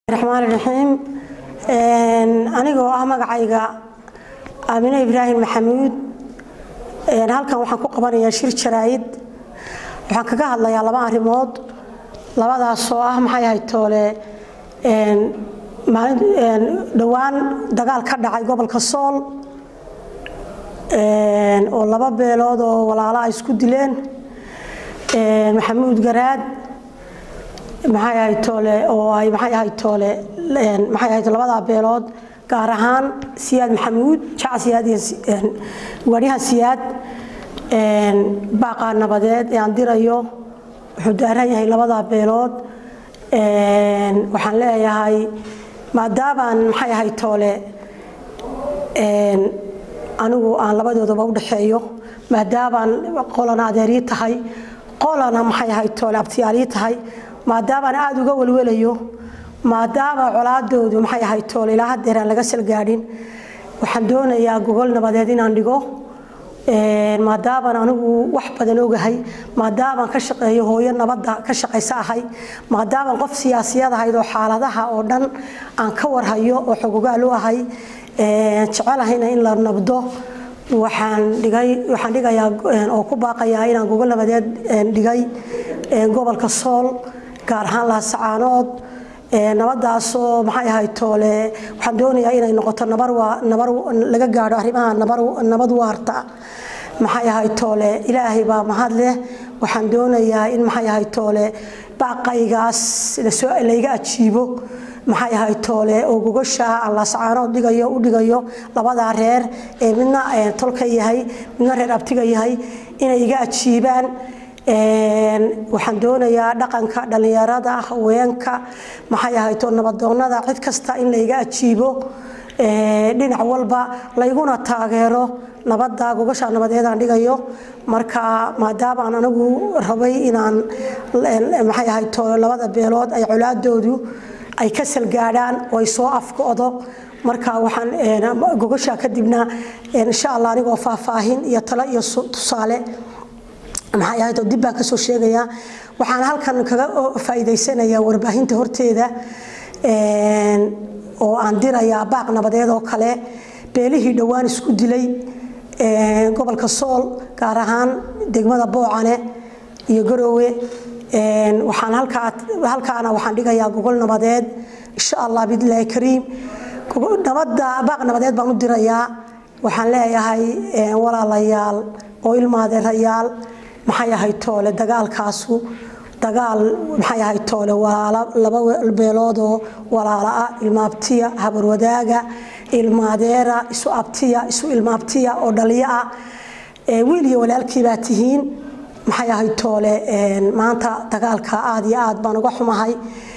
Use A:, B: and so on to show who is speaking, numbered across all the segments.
A: raxmaan raxiim anigoo ah magacayga aamine ibraahim maxamuud halkan waxaan ku qabanayaa shir jaraa'id waxaan kaga hadlayaa laba arrimood labadaasoo ah maxay ahayd toole dhowaan dagaal ka dhacay gobolka sool oo laba beelood oo walaalo ay isku dileen maxamuud garaad maxay ahayd toole oo ay maxay ahayd toole maxay ahayd labadaa beelood gaar ahaan siyaad maxamuud jaca siyaad iyo waadyahan siyaad baaqaa nabadeed ee aan dirayo wuxuu daaran yahay labadaa beelood waxaan leeyahay maadaabaan maxay ahayd toole anigu aan labadoodaba u dhexeeyo maadaabaan qolana adeerii tahay qolana maxay ahayd toole abtiyaalii tahay maadaabaan aada uga welwelayo maadaama colaadoodu maxay ahayd toole ilaa hadeer aan laga salgaadhin waxaan doonayaa gogol nabadeed inaan dhigo maadaabaan anigu wax badan ogahay maadaabaan ka shaqeeyo hooyo nabadda ka shaqaysa ahay maadaabaan qof siyaasiyad ahayd oo xaaladaha oo dhan aan ka warhayo oo xogogaal u ahay jecelahayna in la nabdo waxaan dhigay waxaan dhigayaa oo ku baaqayaa inaan gogol nabadeed dhigay gobolka sool gaar ahaan lahasacaanood nabadaasoo maxay ahayd toole waxaan doonayaa inay noqoto nabar nabar laga gaadho arrimaha nabar nabad waarta maxay ahayd toole ilaahay baa mahad leh waxaan doonayaa in maxay ahayd toole baaqaygaas lasoo layga ajiibo maxay ahayd toole oo gogosha aan laascaanood dhigayo u dhigayo labadaa reer ee midna tolka yahay midna reer abtiga yahay inay iga ajiibaan waxaan doonayaa dhaqanka dhallinyarada haweenka maxay ahayd oo nabadoonnada cid kasta in layga ajiibo dhinac walba layguna taageero nabadda gogosha nabadeedaan dhigayo marka maadaabaan anigu rabay inaan maxay ahayd toole labada beelood ay colaadoodu ay ka salgaadhaan oo ay soo afgo'do marka waxaan gogosha kadibna insha allah anigoo faahfaahin iyo talo iyo tusaale maxay ahayd oo dib baan kasoo sheegayaa waxaan halkan kaga faa'iidaysanayaa warbaahinta horteeda oo aan dirayaa baaq nabadeed oo kale beelihii dhowaan isku dilay gobolka sool gaar ahaan degmada boocane iyo garoowe waxaan halkaana waxaan dhigayaa gogol nabadeed insha allah biidnillaahi kariim nabadda baaq nabadeed baan u dirayaa waxaan leeyahay walaalayaal oo ilmaadeerayaal maxay ahayd toole dagaalkaasu dagaal maxay ahayd toole walaalo laba beeloodoo walaala ah ilmaabtiya habarwadaaga ilmaadeera isu abtiya isu ilmaabtiya oo dhaliyo ah wiil iyo walaalkii baa tihiin maxay ahayd toole maanta dagaalka aad iyo aad baan uga xumahay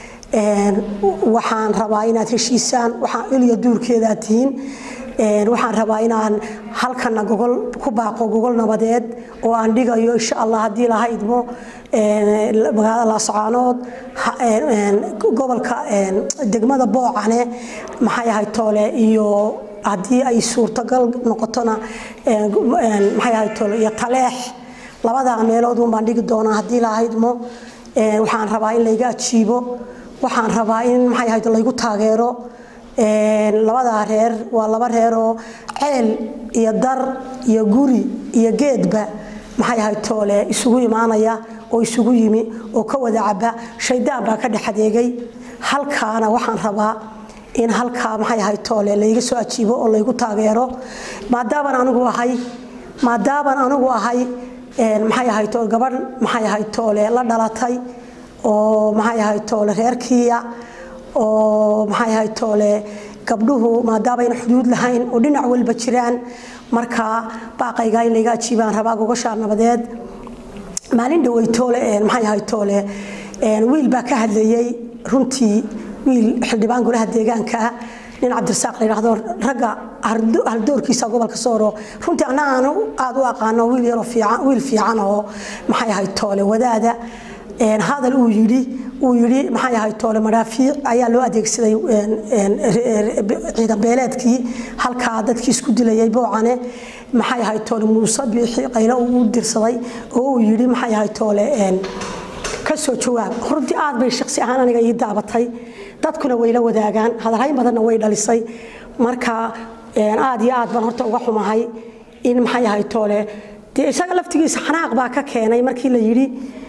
A: waxaan rabaa inaad heshiisaan waxaan iliyo duurkeedaa tihiin waxaan rabaa inaan halkana gogol ku baaqo gogol nabadeed oo aan dhigayo insha allah haddii laha idmo magaalada laascaanood gobolka degmada boocane maxay ahayd toole iyo haddii ay suurtagal noqotona maxay ahayd toole iyo taleex labadaa meelood un baan dhigi doonaa haddii laha idmo waxaan rabaa in layga ajiibo waxaan rabaa in maxay ahayd laygu taageero labadaa reer waa laba reer oo ceel iyo dar iyo guri iyo geedba maxay ahayd toole isugu imaanaya oo isugu yimi oo ka wada caba shaydaan baa ka dhex adeegay halkaana waxaan rabaa in halkaa maxay ahayd toole layga soo ajiibo oo laygu taageero maadaabaan anigu ahay maadaabaan anigu ahay maxay ahayd toole gabadh maxay ahayd toole la dhalatay oo maxay ahayd toole reerkiiya oo maxay ahayd toole gabdhuhu maadaamayna xuduud lahayn oo dhinac walba jiraan marka baaqayga in layga ajiibaan rabaa gogosha nabadeed maalin dhawey toole maxay ahayd toole wiil baa ka hadlayey runtii wiil xildhibaan golaha deegaanka ah nin cabdirasaaq la yidhaahdo ragga haldoorkiisa gobolka sooro runtii anna aanu aada u aqaano wiil yaroo fiican wiil fiican oo maxay ahayd toole wadaada hadal uu yidhi uu yidhi maxay ahayd toole madhaafiic ayaa loo adeegsaday ciidan beeleedkii halkaa dadkii isku dilayay boocane maxay ahayd toole muuse biixi qaylo uu dirsaday oo uu yidhi maxay ahayd toole ka soo jawaab runtii aad bay shaqsi ahaan aniga ii daabatay dadkuna wayla wadaagaan hadalhayn badanna way dhalisay marka aad iyo aad baan horta uga xumahay in maxay ahay toole dee isaga laftigiisa xanaaq baa ka keenay markii la yidhi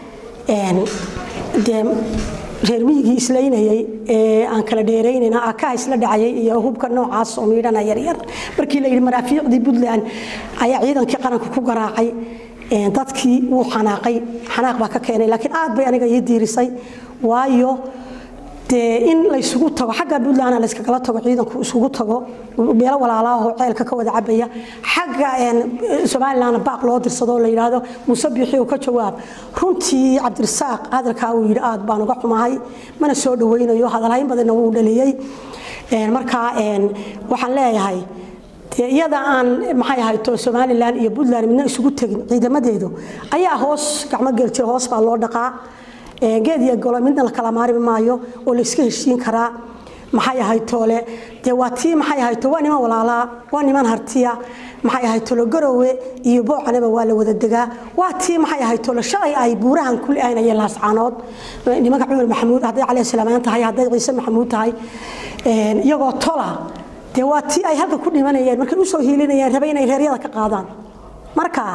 A: dee reer miyigii islaynayay ee aan kala dheeraynayna akaha isla dhacayay iyo hubka noocaas oo miidhana yaryar markii la yidhi maraafiicdii puntland ayaa ciidankii qaranka ku garaacay dadkii wuu xanaaqay xanaaq baa ka keenay laakiin aad bay aniga ii diirisay waayo dee in laysugu tago xagga puntlandna layskagala tago ciidanku isugu tago meelo walaalaahoo ceelka ka wada cabaya xagga somalilandna baaq loo dirsado la yidhaahdo muuse biixi uu ka jawaab runtii cabdirasaaq hadalkaa uu yidhi aad baan uga xumahay mana soo dhawaynayo hadalhayn badanna wuu dhaliyey markaa waxaan leeyahay iyada aan maxay ahayto somalilan iyo puntland midna isugu tegin ciidamadeedu ayaa hoos gacmo geeljira hoos baa loo dhaqaa geed iyo golo midna la kala maarmi maayo oo la iska heshiin karaa maxay ahayd toole dee waa tii maxay ahayd waa niman walaalaa waa niman hartiya maxay ahayd tolo garowe iyo boocaneba waa la wada degaa waa tii maxay ahayd tolo shalay ay buurahan ku aanayeen laascaanood nimanka cumar maxamuud hadday cali salaamaan tahay hadday ciise maxamuud tahay iyagoo tola dee waa tii ay halka ku dhimanayeen markay usoo hiilinayeen rabe inay reeryada ka qaadaan marka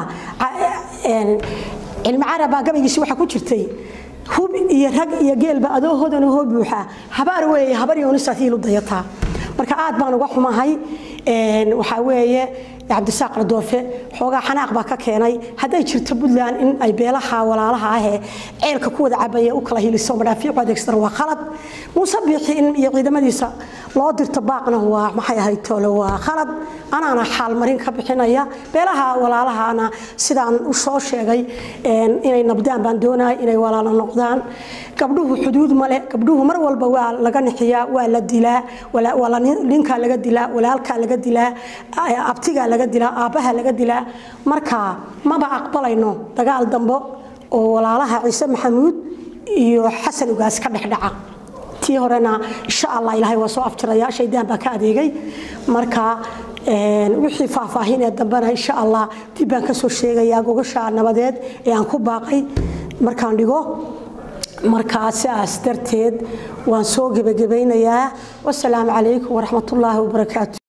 A: cilmi carabaa gabaygiisi waxaa ku jirtay hub iyo rag iyo geelba adoo hodan hoo buuxa habaar weeye habar yoonisaad hiilu dayataa marka aad baan uga xumahay waxaa weeye cabdisaaq ladoofe xoogaa xanaaq baa ka keenay hadday jirto puntland in ay beelaha walaalaha ahee ceelka ku wada cabaya u kala hiliso madhaafiicu adeegsan waa khalad muuse biixi in iyo ciidamadiisa loo dirto baaqna waa maxay ahayd toole waa khalad anaana xaalmarin ka bixinaya beelaha walaalahana sidaan u soo sheegay inay nabdaan baan doonaya inay walaalo noqdaan gabdhuhu xuduud male gabdhuhu mar walba waa laga nixiyaa waa la dilaa ninkaa laga dilaa walaalkaa laga dilaa abtigaa laga dilaa aabbaha laga dilaa marka maba aqbalayno dagaal dambo oo walaalaha ciise maxamuud iyo xasan ugaas ka dhexdhaca tii horena insha allah ilaahay waa soo afjiraya shaydaan baa ka adeegay marka wixii faahfaahin ee dambena insha allah dib baan ka soo sheegayaa gogasha nabadeed ee aan ku baaqay markaan dhigo markaa sidaas darteed waan soo gebagabaynayaa wasalaamu calaykum waraxmatullaahi wabarakaatu